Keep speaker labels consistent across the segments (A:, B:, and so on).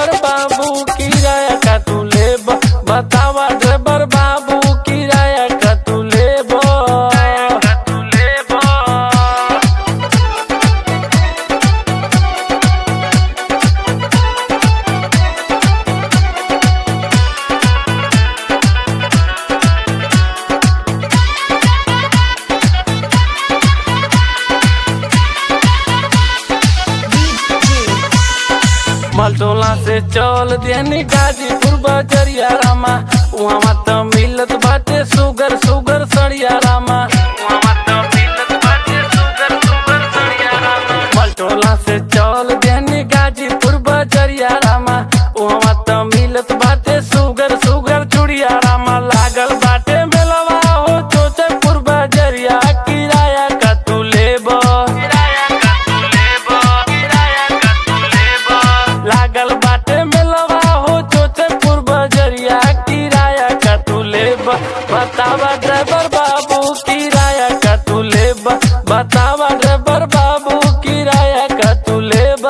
A: driver बाबू किराया का तू लेब बतावा ड्राइवर बाबू किराया का तू लेब तू लेब मलटोला से चल देनी गाजीपुर बजरिया रामा वहाँ त मिलत बाटे सुगर सुगर सड़िया रामा वहाँ त मिलत बाटे सुगर सुगर सड़िया रामा मलटोला से चल देनी गाजीपुर बजरिया रामा वहाँ त मिलत बाटे सुगर सुगर चुड़िया रामा लागल बाटे मेलवा हो चोचपुर बजरिया किराया का तू लेबो किराया का तू लेबो किराया का तू लेबो लागल बाटे मेलवा हो चोचपुर बजरिया किराया का तू लेब बतावा ड्राइवर बाबू किराया का तू लेब बतावा ड्राइवर बाबू किराया का तू लेब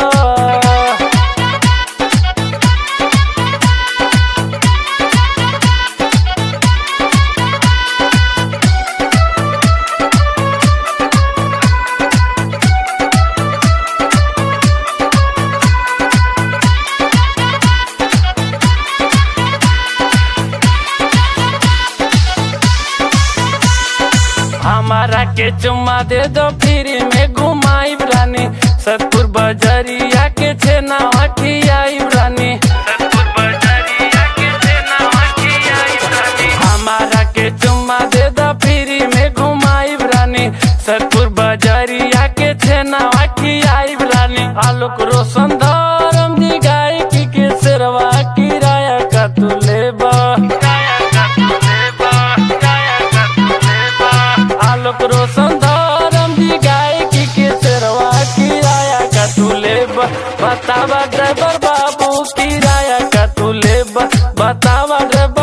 A: हमारा के चुम्मा दे दो फ्री में घुमाई रानी सतपुर बजरिया के छेना हठियाई रानी सतपुर बजरिया के छेना हठियाई रानी हमारा के चुम्मा दे दो फ्री में घुमाई रानी सतपुर बजरिया के छेना हठियाई रानी आलोक रोशन धरम जी गायकी के सेरवा किराया का तू लेबा किराया का तू लेबा किराया का तू लेबा आलोक रोशन धरम जी गायकी के सेरवा किराया का तू लेब बतावा ड्राइवर बाबू किराया का तू लेब बतावा ड्राइवर